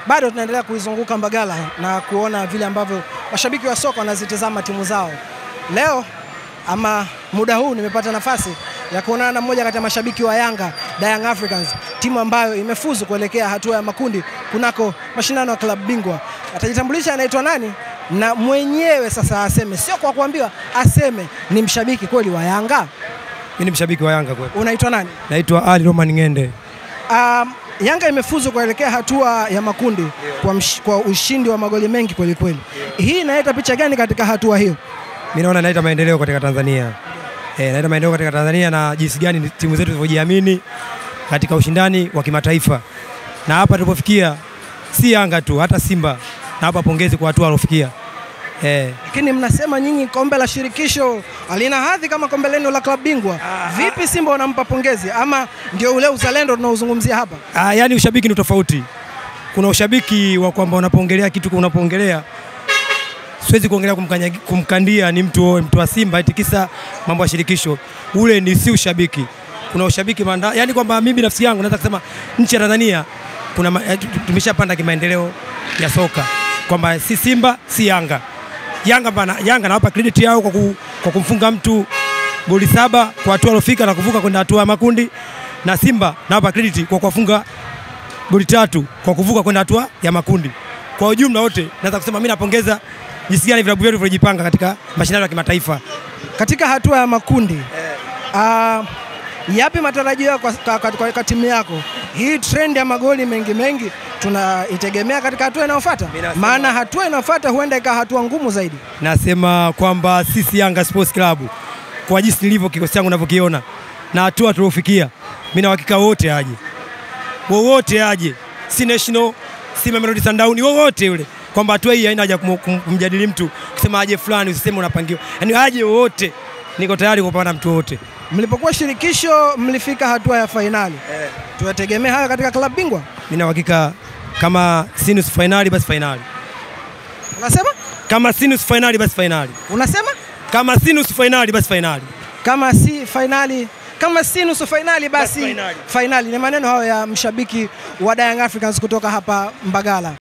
bado tunaendelea kuizunguka Mbagala na kuona vile ambavyo mashabiki wa soka wanazitazama timu zao. Leo ama muda huu nimepata nafasi ya kuonana na mmoja kati ya mashabiki wa Yanga, The Young Africans, timu ambayo imefuzu kuelekea hatua ya makundi kunako mashindano ya klabu bingwa. Atajitambulisha anaitwa nani na mwenyewe sasa aseme, sio kwa kuambiwa, aseme ni mshabiki kweli wa Yanga. Mimi ni mshabiki wa Yanga kweli. Unaitwa nani? Naitwa Ali Roman Ngende. Um, Yanga imefuzu kuelekea hatua ya makundi kwa, msh, kwa ushindi wa magoli mengi kweli kweli. Hii inaleta picha gani katika hatua hiyo? Mimi naona inaleta maendeleo katika Tanzania. Eh, inaleta maendeleo katika Tanzania na jinsi gani timu zetu zilivyojiamini katika ushindani wa kimataifa. Na hapa tulipofikia si Yanga tu, hata Simba. Na hapa pongezi kwa hatua alofikia. Eh, Lakini mnasema nyinyi kombe la shirikisho halina hadhi kama kombe lenu la klabu bingwa. Vipi Simba wanampa pongezi ama ndio ule uzalendo tunaozungumzia hapa? ah, yani ushabiki ni tofauti. Kuna ushabiki wa kwamba unapoongelea kitu unapoongelea siwezi kuongelea kumkanya- kumkandia ni mtu mtu wa Simba eti kisa mambo ya shirikisho. Ule ni si ushabiki. Kuna ushabiki manda, yani kwamba mimi nafsi yangu naweza kusema nchi ya Tanzania kuna ma- eh, tu- tumeshapanda kimaendeleo ya soka kwamba si Simba si Yanga. Yanga bana, Yanga nawapa credit yao kwa, ku, kwa kumfunga mtu goli saba kwa hatua alofika na kuvuka kwenda hatua ya makundi, na Simba nawapa credit kwa kuwafunga goli tatu kwa kuvuka kwenda hatua ya makundi. Kwa ujumla wote naweza kusema mimi napongeza jinsi gani vilabu vyetu vilivyojipanga katika mashindano ya kimataifa. Katika hatua ya makundi ah, yapi matarajio yako kwa, kwa, kwa, kwa timu yako? Hii trend ya magoli mengi mengi tunaitegemea katika hatua inayofuata, Mimi nasema- maana hatua inayofuata huenda ikawa hatua ngumu zaidi. Nasema kwamba sisi Yanga Sports Club kwa jinsi nilivyo kikosi changu ninavyokiona na hatua tuliofikia, mimi na uhakika wote aje, wowote aje, si national si Mamelodi Sundowns, wowote yule, kwamba hatua hii haina haja kum- kum- kumjadili mtu kusema aje fulani, usiseme unapangiwa, yaani aje wowote, niko tayari kupambana na mtu wote. Mlipokuwa shirikisho mlifika hatua ya fainali, tuyategemea hayo katika klabu bingwa. Mimi na uhakika kama si nusu fainali basi fainali, Unasema kama si nusu fainali basi fainali, unasema kama si nusu fainali basi fainali. kama si fainali kama si nusu fainali basi Basi fainali. fainali. Ni maneno hayo ya mshabiki wa Young Africans kutoka hapa Mbagala.